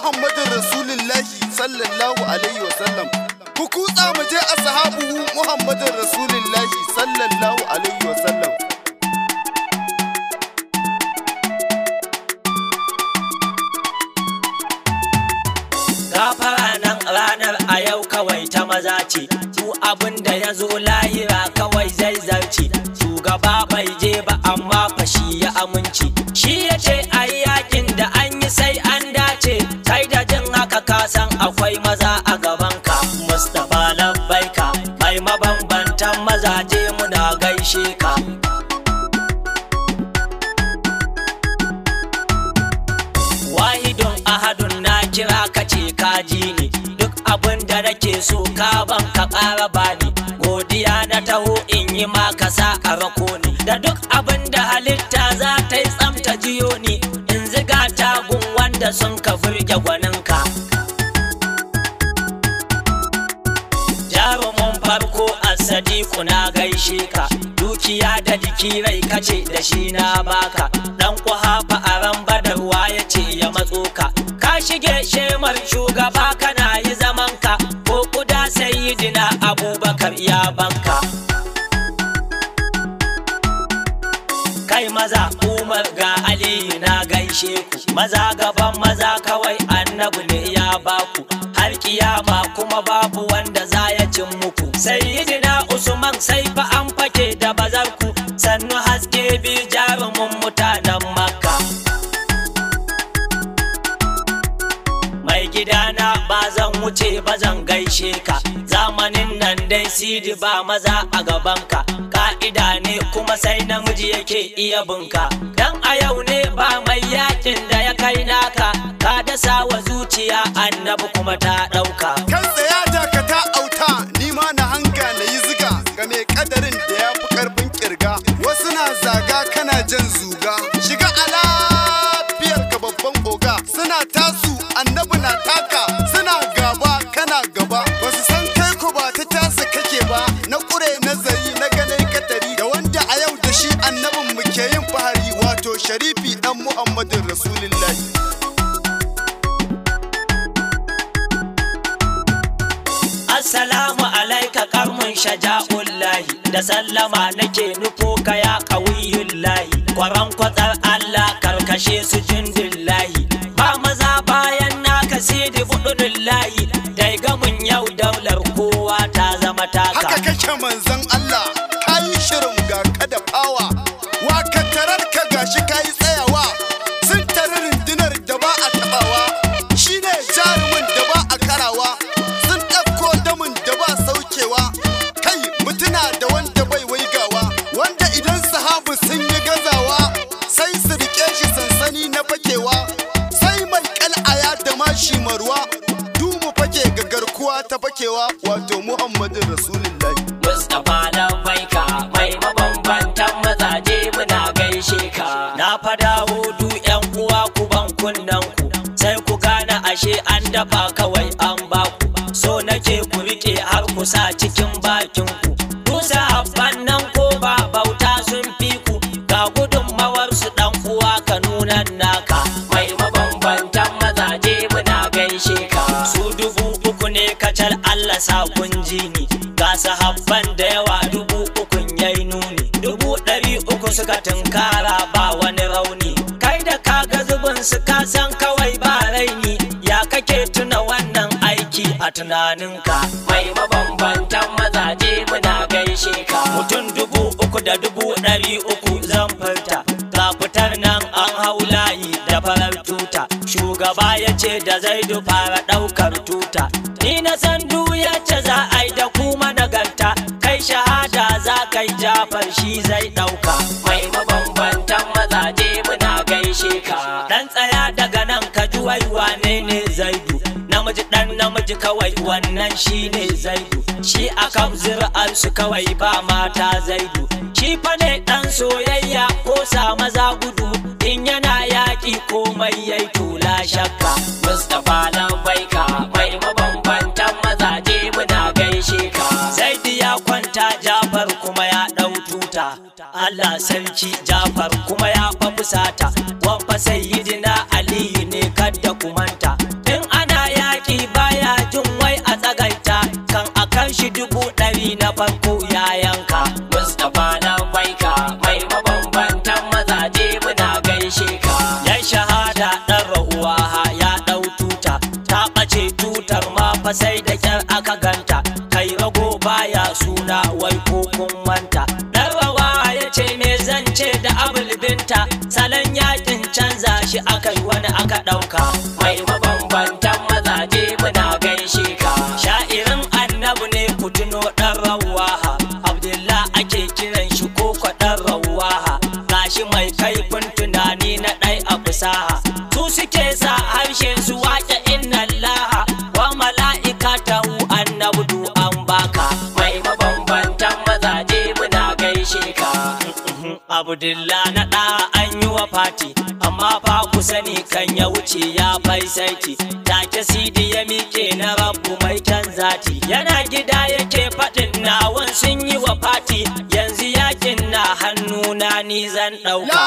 Muhammadin Rasulullahi sallallahu alaihi wasallam. Ku kutsa mu je ashabuhu Muhammadin Rasulullahi sallallahu alaihi wasallam. gafara nan ranar a yau kawai ta maza ce ku abin da ya zo lahira kawai zai zarce shugaba bai je ba amma fashi ya aminci shi ya ce a yi yakin da an yi sai an dace kai da jin haka ka san akwai maza a gabanka mustapha labbaika mai mabambantan mazaje muna gaishe ka wahidun ahadun na kira ka ce ka ji ni duk abin da nake so ka ban ka ƙara bani godiya na taho in yi maka sa a rako ni da duk abin da halitta za ta yi tsamta jiyo ni in ziga tagun wanda sun ka furge gwaninka jarumin farko a sadiku na gaishe ka dukiya da jiki rai kace da shi na baka dan kuhafa a ran badarwa ya ce ya matso ka ka shige shemar shugaba kana yi zaman ka ko kuda sayyidina abubakar ya banka kai maza umar ga aliyu na gaishe ku maza gaban maza kawai annabi ne ya baku har kiyama kuma babu wanda za ya cin muku sayyidina usman sai fa an fake da bazarku sannu haske bi jarumin mutanen makka mai gidana ba zan wuce ba zan gaishe ka zamanin nan dai sidi ba maza a gabanka ka'ida ne kuma sai namiji yake iya bunka dan a yau ne ba mai yakin da ya kai naka ka dasa wa zuciya annabi kuma ta ɗauka Kan tsaya dakata auta ni ma na hanga na yi ziga ga mai kadarin da ya fi karfin kirga. Wasu na zaga kana jan zuga. Shiga a lafiyar ka babban oga. Suna tasu annabi na taka. Suna gaba kana gaba. Wasu san kai ko ba ta tasa kake ba. Na kure nazari na ganin katari. Da wanda a yau da shi annabin mu ke yin fahari wato sharifi dan Muhammadin Rasulullahi. Assalamu alaika karmun shaja'ullahi da sallama nake nufo ka ya kawiyullahi kwaran kwatsar Allah karkashe su jindillahi ba maza bayan naka sidi budunullahi dai gamin yau daular kowa ta zama taka haka kake manzon Allah kayi shirin ga ka da fawa wa ka tarar ka gashi kayi tsayawa sun tare rundunar da ba a tabawa shine jarumin da ba a karawa sun ɗauko damin da ba saukewa kai mutuna da wanda bai waigawa wanda idan sahabu sun yi gazawa sai su rike shi sansani na fakewa sai mai kal'aya da mashi marwa dumu fake ga garkuwa ta fakewa wato muhammadin rasulullahi Mustapha Lambaika mai mabambantan mazaje muna gaishe ka. Na fada hudu yan uwa ku ban kunnen ku sai ku gane ashe an dafa kawai an baku. So nake ku rike har ku sa cikin bakin ku. Kusa habban nan ko ba bauta sun fi ku ga gudunmawar su dan uwa ka nuna naka. Mai mabambantan mazaje muna gaishe ka. Su dubu uku ne kacal Allah sa kun ji ni. ga sahabban da yawa dubu ukun yayi nuni dubu ɗari uku suka tunkara ba wani rauni kai da kaga zubin su ka san kawai ba raini ya kake tuna wannan aiki a tunaninka mai mabambantan mazaje muna gaishe ka mutum dubu uku da dubu ɗari uku zan furta ga fitar nan an hau layi da farar tuta shugaba ya ce da zaidu fara ɗaukar tuta ni na san duk yace za a yi da kuma nagarta kai shahada za kai jafar shi zai ɗauka mai mabambantan mazaje muna gaishe ka dan tsaya daga nan ka ji wai wane ne zaidu namiji dan namiji kawai wannan shi ne zaidu shi akan zira'arsu kawai ba mata zaidu shi fa ne dan soyayya ko sa maza gudu in yana yaƙi komai yayi tula shakka mustapha lambaika mai mabambantan mazaje muna gaishe ka zaidi ya kwanta jafar kuma ya ɗau tuta Allah sarki jafar kuma ya fa fusata wan fa sayyidina aliyu ne kadda kumanta in binta salon yakin canza shi aka yi wani aka ɗauka mai mabambantan mazaje muna gaishe ka sha'irin annabu ne ku tuno ɗan rawaha abdullah ake kiran shi ko ɗan rawaha gashi mai kaifin tunani na ɗai a fusaha su suke sa harshe su waƙe inna laha wa mala'ikatahu annabu du an baka mai mabambantan mazaje muna gaishe ka abdullah na ɗa an yi wa fati amma fa ku sani kan ya wuce ya bai saiti take sidi ya miƙe na rabu mai can zati yana gida yake faɗin nawan sun yi wa fati yanzu yakin na hannuna ni zan La ɗauka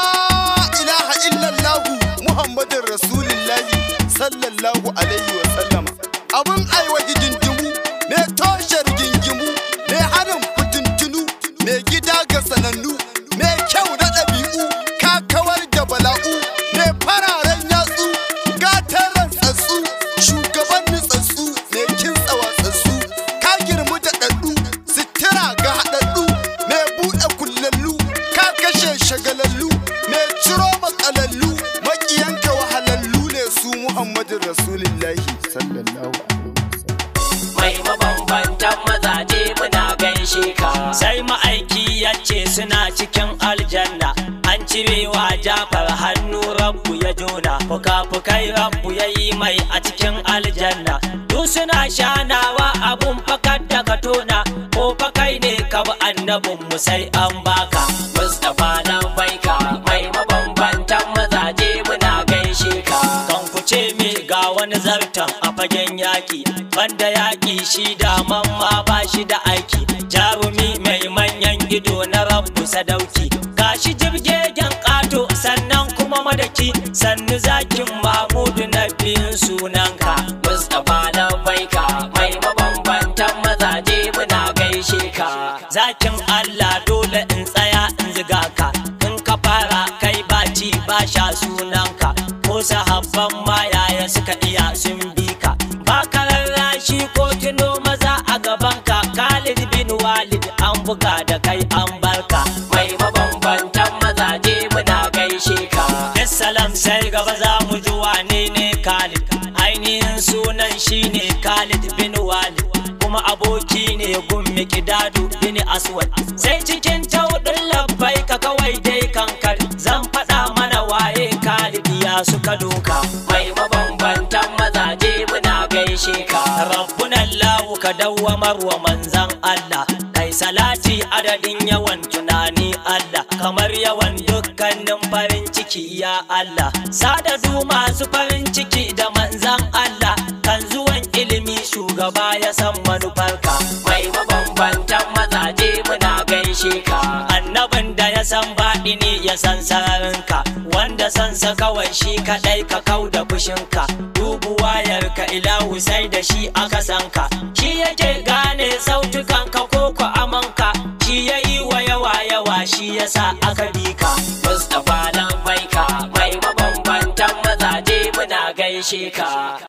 ilaha illallahu Muhammadin Rasulullahi sallallahu alaihi wa sallama. Abin aiwa hidindimu, mai toshe rigingimu, mai harin fitintunu, mai gida ga sanannu, mai kyau na ɗabi'u, ka kawar da bala'u, mai fararen yatsu, gatan rantsatsu, shugaban nutsatsu, mai kintsa watsatsu, ka girmu da ɗaɗɗu, sitira ga haɗaɗɗu, mai buɗe kullallu, ka kashe shagalallu, mai ciro matsalallu, maƙiyanka wahalallu ne su Muhammadin Rasulullahi sallallahu alaihi wasallam. mai mabambantan mazaje muna gaishe ka sai ma'aiki ya ce suna cikin aljanna an cirewa jafar hannu rabbu ya jona fuka-fukai rabbu ya yi mai a cikin aljanna duk suna shanawa abun fakar da ka tona ko fakai ne ka bi annabin mu sai an baka mustapha nan baika mai mabambantan mazaje muna gaishe ka kan ku ce me ga wani zartan a fagen yaƙi banda yaƙi shi da mamma ba shi da aiki jarumi mai manyan ido na rabbu sadauki gashi jirgegen ƙato sannan kuma madaki sannu zakin mahmudu na biyun sunanka mustapha na baika mai mabambantan mazaje muna gaishe ka zakin allah dole in tsaya in ziga ka in ka fara kai baci ba sha sunanka ko sahabban ma yaya suka iya sun bi ka ba ka rarrashi ko tuno maza a gabanka Khalid bin Walid an buga da kai an barka mai mabambantan mazaje muna gaishe ka Assalam sai gaba za mu ji wane ne Khalid ainihin sunan shine Khalid bin Walid kuma aboki ne gun Mikdadu bin Aswad sai cikin taudin labbai ka kawai dai kankar zan faɗa mana waye Khalid ya suka doka mai mabambantan mazaje muna gaishe ka rabbuna Allah ka dawwamar wa manzan Allah kai salati adadin yawan tunani Allah kamar yawan dukkanin farin ciki ya Allah sadadu masu farin ciki da manzan Allah kan zuwan ilimi shugaba ya san manufarka mai mabambantan mazaje muna gaishe ka annabin da ya san baɗi ne ya san sararinka wanda sansa kawai shi kaɗai ka kau da fushinka dubu wayarka ilahu sai da shi aka sanka shi yake gane sautukanka ko ku amanka shi ya yi wa yawa yawa shi yasa aka bi ka mustapha nan baika mai mabambantan mazaje muna gaishe ka